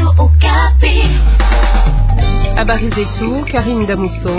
Habari zetu Karim Damuso.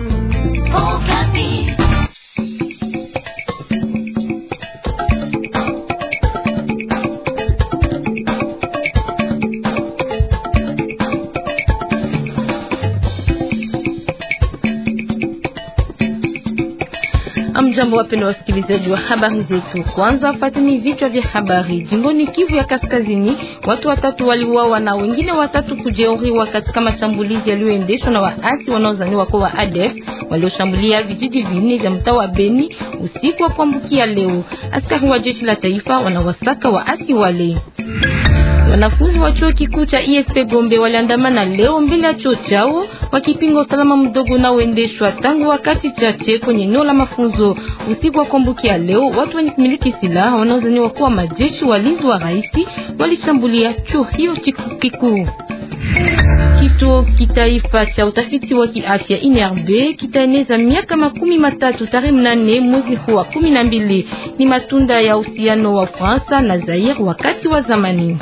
Amjambo, wapendwa wasikilizaji wa habari zetu. Kwanza fatini vichwa vya habari. Jimboni Kivu ya Kaskazini, watu watatu waliuawa na wengine watatu kujeruhiwa katika mashambulizi yaliyoendeshwa na waasi wanaozaniwa kwa wa ADF walioshambulia vijiji vinne vya mtaa wa Beni usiku wa kuambukia leo. Askari wa jeshi la taifa wanawasaka waasi wale. Wanafunzi wa chuo kikuu cha ISP Gombe waliandamana leo mbele ya chuo chao wakipinga usalama mdogo unaoendeshwa tangu wakati chache kwenye eneo la mafunzo. Usiku wa kuambukia leo, watu wenye kumiliki silaha wanaozaniwa kuwa majeshi walinzi wa rais walishambulia chuo hiyo kikuu. Kituo kitaifa cha utafiti wa kiafya INRB kitaeneza miaka makumi matatu tarehe mnane mwezi huu wa kumi na mbili. Ni matunda ya uhusiano wa Fransa na Zaire wakati wa zamani.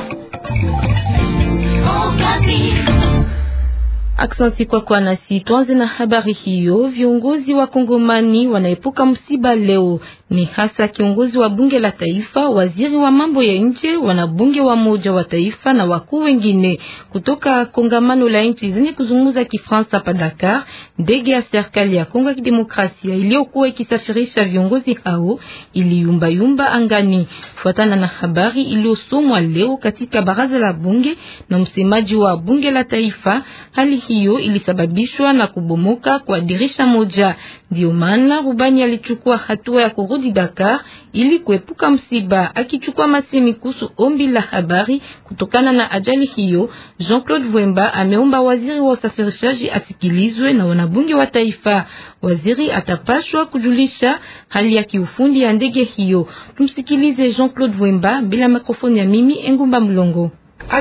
Aksanti kwa kwa nasi. Tuanze na habari hiyo. Viongozi wa Kongomani wanaepuka msiba leo, ni hasa kiongozi wa bunge la taifa, waziri wa mambo ya nje, wanabunge wa moja wa taifa na wakuu wengine kutoka kongamano la nchi zenye kuzungumza Kifransa pa Dakar. Ndege ya serikali ya Kongo ya Kidemokrasia iliyokuwa ikisafirisha viongozi hao iliyumbayumba angani, fuatana na habari iliyosomwa leo katika baraza la bunge na msemaji wa bunge la taifa. Hali hiyo ilisababishwa na kubomoka kwa dirisha moja. Ndio maana rubani alichukua hatua ya kurudi Dakar ili kuepuka msiba. Akichukua masemi kuhusu ombi la habari kutokana na ajali hiyo, Jean-Claude Vwemba ameomba waziri wa usafirishaji asikilizwe na wanabunge wa taifa. Waziri atapashwa kujulisha hali ya kiufundi ya ndege hiyo. Tumsikilize Jean-Claude Vwemba bila mikrofoni ya mimi Engumba Mlongo.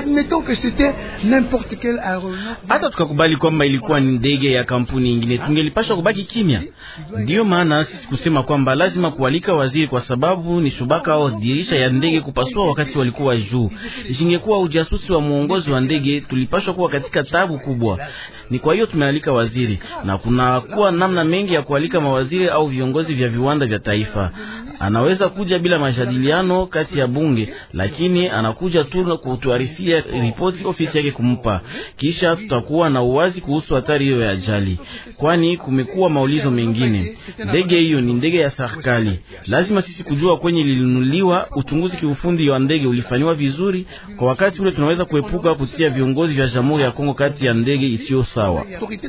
Hata tukakubali kwamba ilikuwa ni ndege ya kampuni ingine, tungelipashwa kubaki kimya. Ndiyo maana sisi kusema kwamba lazima kualika waziri, kwa sababu ni shubaka au dirisha ya ndege kupasua wakati walikuwa juu. Isingekuwa ujasusi wa muongozi wa ndege, tulipashwa kuwa katika tabu kubwa. Ni kwa hiyo tumealika waziri, na kuna kuwa namna mengi ya kualika mawaziri au viongozi vya viwanda vya taifa. Anaweza kuja bila majadiliano kati ya bunge, lakini anakuja tu kutuarifia ripoti ofisi yake kumpa, kisha tutakuwa na uwazi kuhusu hatari hiyo ya ajali, kwani kumekuwa maulizo mengine. Ndege hiyo ni ndege ya serikali, lazima sisi kujua kwenye lilinunuliwa. Uchunguzi kiufundi wa ndege ulifanywa vizuri, kwa wakati ule tunaweza kuepuka kutia viongozi vya Jamhuri ya Kongo kati ya ndege isiyo sawa.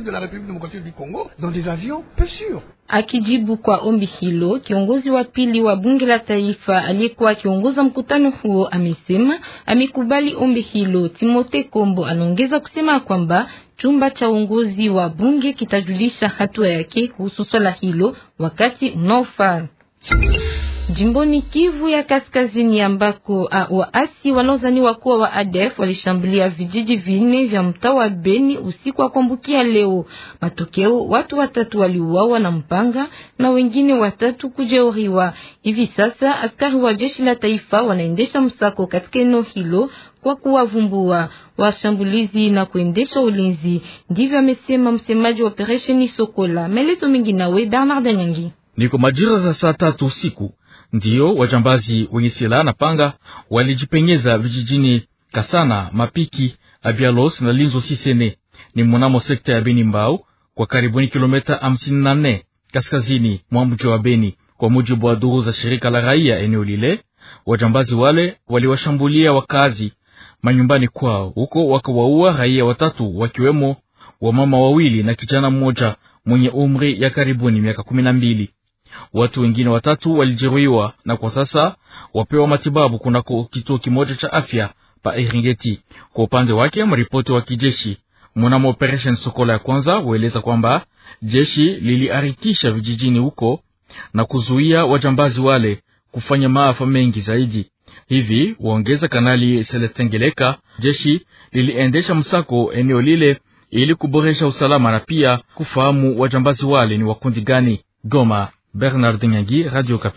Akijibu kwa ombi hilo, kiongozi wa pili wa bunge la taifa aliyekuwa akiongoza mkutano huo amesema amekubali ombi hilo. Timote Kombo anaongeza kusema kwamba chumba cha uongozi wa bunge kitajulisha hatua yake kuhusu swala hilo wakati unaofaa. Jimboni Kivu ya Kaskazini ambako waasi wanaozaniwa kuwa wa ADF walishambulia vijiji vinne vya mtaa wa Beni usiku wa kuambukia leo. Matokeo, watu watatu waliuawa na mpanga na wengine watatu kujeruhiwa. Hivi sasa askari wa jeshi la taifa wanaendesha msako katika eneo hilo kwa kuwavumbua washambulizi na kuendesha ulinzi. Ndivyo amesema msemaji wa operesheni Sokola. Maelezo mengi nawe Bernard Nyangi. Niko majira za saa tatu usiku ndiyo wajambazi wenye silaha na panga walijipenyeza vijijini Kasana, Mapiki, Abialos na Linzo Sisene ni mnamo sekta ya Beni Mbau kwa karibuni kilomita hamsini na nne kaskazini mwa mji wa Beni. Kwa mujibu wa duru za shirika la raia eneo lile, wajambazi wale waliwashambulia wakazi manyumbani kwao, huko wakawaua raia watatu wakiwemo wamama wawili na kijana mmoja mwenye umri ya karibuni miaka kumi na mbili. Watu wengine watatu walijeruhiwa na kwa sasa wapewa matibabu kunako kituo kimoja cha afya pa Eringeti. Kwa upande wake, mripoti wa kijeshi mnamo operation Sokola ya kwanza hueleza kwamba jeshi liliharikisha vijijini huko na kuzuia wajambazi wale kufanya maafa mengi zaidi. Hivi waongeza Kanali Celestin Geleka, jeshi liliendesha msako eneo lile ili kuboresha usalama na pia kufahamu wajambazi wale ni wakundi gani. Goma, Bernard Nyangi, Radio Kapi.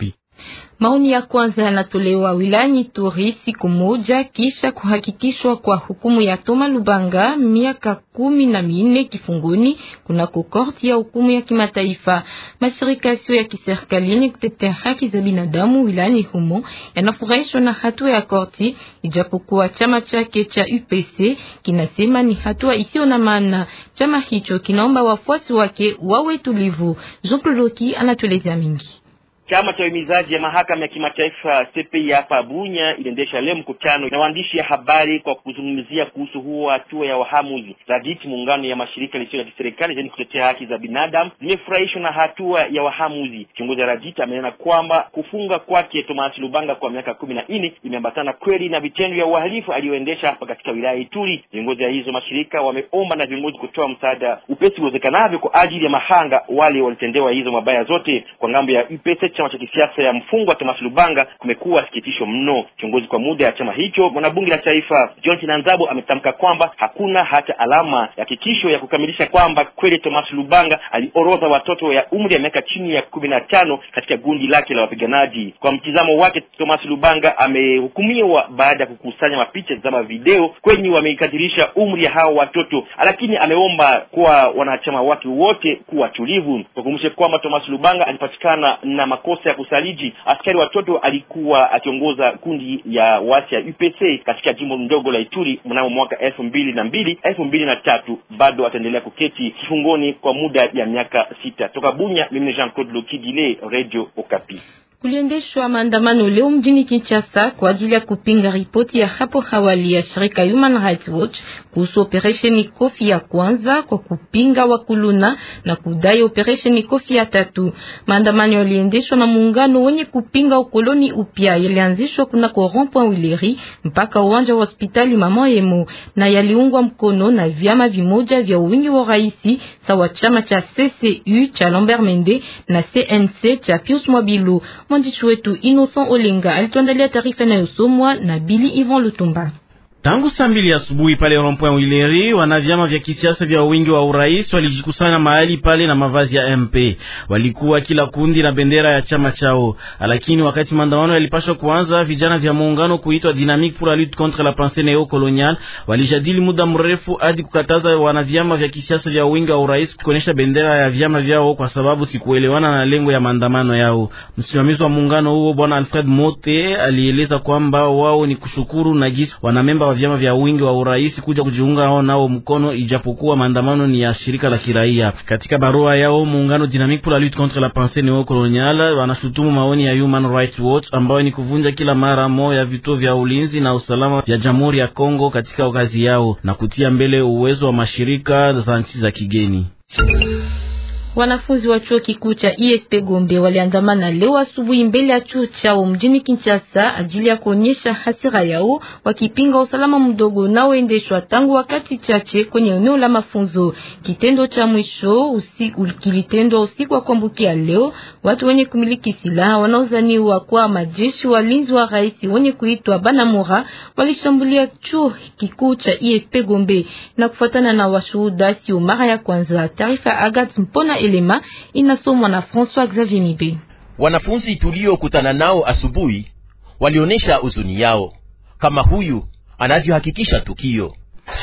Maoni ya kwanza yanatolewa wilayani Ituri siku moja kisha kuhakikishwa kwa hukumu ya Toma Lubanga miaka kumi na minne kifungoni kunako korti ya hukumu ya kimataifa. Mashirika yasiyo ya kiserikali yenye kutetea haki za binadamu wilayani humo yanafurahishwa na hatua ya korti, ijapokuwa chama chake cha UPC kinasema ni hatua isiyo na maana. Chama hicho kinaomba wafuasi wake wawe tulivu. Jean Claude Loki anatueleza mingi. Chama cha uhimizaji ya mahakama ya kimataifa CPI hapa Bunya iliendesha leo mkutano na waandishi ya habari kwa kuzungumzia kuhusu huo hatua ya wahamuzi. Raditi, muungano ya mashirika yasiyo ya kiserikali zenye kutetea haki za binadamu, zimefurahishwa na hatua ya wahamuzi. Kiongozi wa Raditi amenena kwamba kufunga kwake Thomas Lubanga kwa miaka kumi na nne imeambatana kweli na vitendo vya uhalifu aliyoendesha hapa katika wilaya Ituri. Viongozi ya hizo mashirika wameomba na viongozi kutoa msaada upesi uwezekanavyo kwa ajili ya mahanga wale walitendewa hizo mabaya zote. Kwa ngambo ya UPC chama cha kisiasa ya mfungwa Thomas Lubanga kumekuwa sikitisho mno. Kiongozi kwa muda ya chama hicho mwanabunge la taifa John Chinanzabo ametamka kwamba hakuna hata alama ya hakikisho ya kukamilisha kwamba kweli Thomas Lubanga alioroza watoto ya umri ya miaka chini ya kumi na tano katika gundi lake la wapiganaji. Kwa mtizamo wake, Thomas Lubanga amehukumiwa baada ya kukusanya mapicha za video kwenye wameikadirisha umri ya hao watoto, lakini ameomba kwa wanachama wake wote kuwa tulivu. Tukumbushe kwamba Thomas Lubanga alipatikana na makosa ya kusaliji askari watoto. Alikuwa akiongoza kundi ya wasi ya UPC katika jimbo ndogo la Ituri mnamo mwaka elfu mbili na mbili elfu mbili na tatu. Bado ataendelea kuketi kifungoni kwa muda ya miaka sita. Toka Bunya, mimi Jean Claude Lokidile, Radio Okapi. Kuliendeshwa maandamano leo mjini Kinshasa kwa ajili ya kupinga ripoti ya hapo awali ya shirika Human Rights Watch kuhusu operesheni Kofi ya kwanza kwa kupinga wakuluna na kudai operesheni Kofi ya tatu. Maandamano yaliendeshwa na muungano wenye kupinga ukoloni upya, yalianzishwa kunako rond-point Wileri mpaka uwanja wa hospitali Mama Yemo, na yaliungwa mkono na vyama vimoja vya wingi wa raisi sawa chama cha CCU cha Lambert Mende na CNC cha Pius Mwabilu. Mwandishi wetu Innocent Olenga alituandalia taarifa inayosomwa na Billy Ivan Lutumba. Tangu saa mbili asubuhi pale rond-point Wileri, wana vyama vya kisiasa vya wingi wa urais walijikusanya mahali pale na mavazi ya MP. Walikuwa kila kundi na bendera ya chama chao, lakini wakati maandamano yalipashwa kuanza, vijana vya muungano kuitwa Dynamique pour la lutte contre la pensée néocoloniale walijadili muda mrefu hadi kukataza wana vyama vya kisiasa vya wingi wa urais kuonyesha bendera ya vyama vyao kwa sababu sikuelewana na lengo ya maandamano yao. Msimamizi wa muungano huo Bwana Alfred Mote alieleza kwamba wao ni kushukuru na jinsi wanamemba vyama vya wingi wa urais kuja kujiunga hao nao mkono, ijapokuwa maandamano ni ya shirika la kiraia. Katika barua yao muungano Dynamique pour la lutte contre la pensée néocoloniale wanashutumu maoni ya Human Rights Watch ambayo ni kuvunja kila mara moja ya vituo vya ulinzi na usalama vya Jamhuri ya Kongo katika kazi yao na kutia mbele uwezo wa mashirika za nchi za kigeni. Wanafunzi wa chuo kikuu cha ISP Gombe waliandamana leo asubuhi mbele ya chuo chao mjini Kinshasa ajili ya kuonyesha hasira yao wakipinga usalama mdogo unaoendeshwa tangu wakati chache kwenye eneo la mafunzo. Kitendo cha mwisho usiku kilitendwa usiku wa kuambukia leo. Watu wenye kumiliki silaha wanaozaniwa kwa majeshi walinzi wa rais wenye kuitwa Banamora walishambulia chuo kikuu cha ISP Gombe na kufuatana na washuhuda, sio mara ya kwanza. Taarifa Agat Mpona Elema inasomwa na François Xavier Mibe. Wanafunzi tuliokutana nao asubuhi walionyesha huzuni yao, kama huyu anavyohakikisha tukio.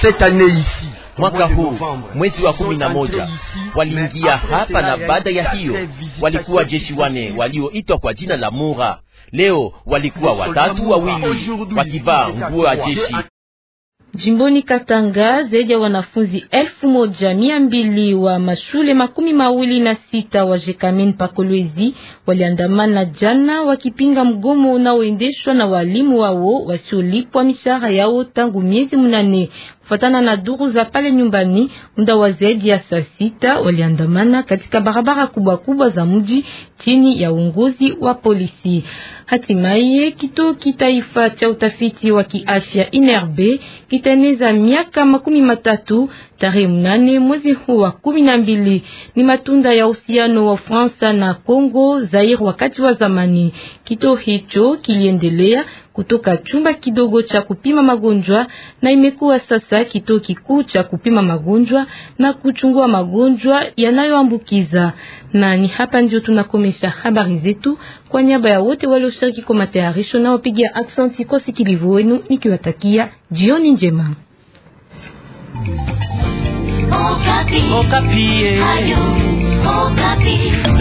Mwaka huu mwezi wa kumi na moja waliingia hapa, na baada ya hiyo walikuwa jeshi wane walioitwa kwa jina la Mura. Leo walikuwa watatu, wawili wakivaa nguo ya jeshi. Jimboni Katanga zaidi ya wanafunzi elfu moja mia mbili wa mashule makumi mawili na sita wa Jekamen Pakolwezi waliandamana jana wakipinga mgomo unaoendeshwa na walimu wao wasiolipwa mishahara yao tangu miezi mnane. Kufuatana na duru za pale nyumbani, muda wa zaidi ya saa sita waliandamana katika barabara kubwa kubwa za mji chini ya uongozi wa polisi. Hatimaye kituo kitaifa cha utafiti wa kiafya INRB kitaeneza miaka makumi matatu tarehe mnane mwezi huu wa kumi na mbili. Ni matunda ya uhusiano wa Fransa na Kongo Zaire wakati wa zamani. Kituo hicho kiliendelea kutoka chumba kidogo cha kupima magonjwa na imekuwa sasa kituo kikuu cha kupima magonjwa na kuchungua magonjwa yanayoambukiza. Na ni hapa ndio tunakomesha habari zetu kwa niaba ya wote walioshiriki kwa matayarisho na wapigia aksanti kwa sikilivu wenu nikiwatakia jioni njema. Okapi. Okapi. Ayo, Okapi.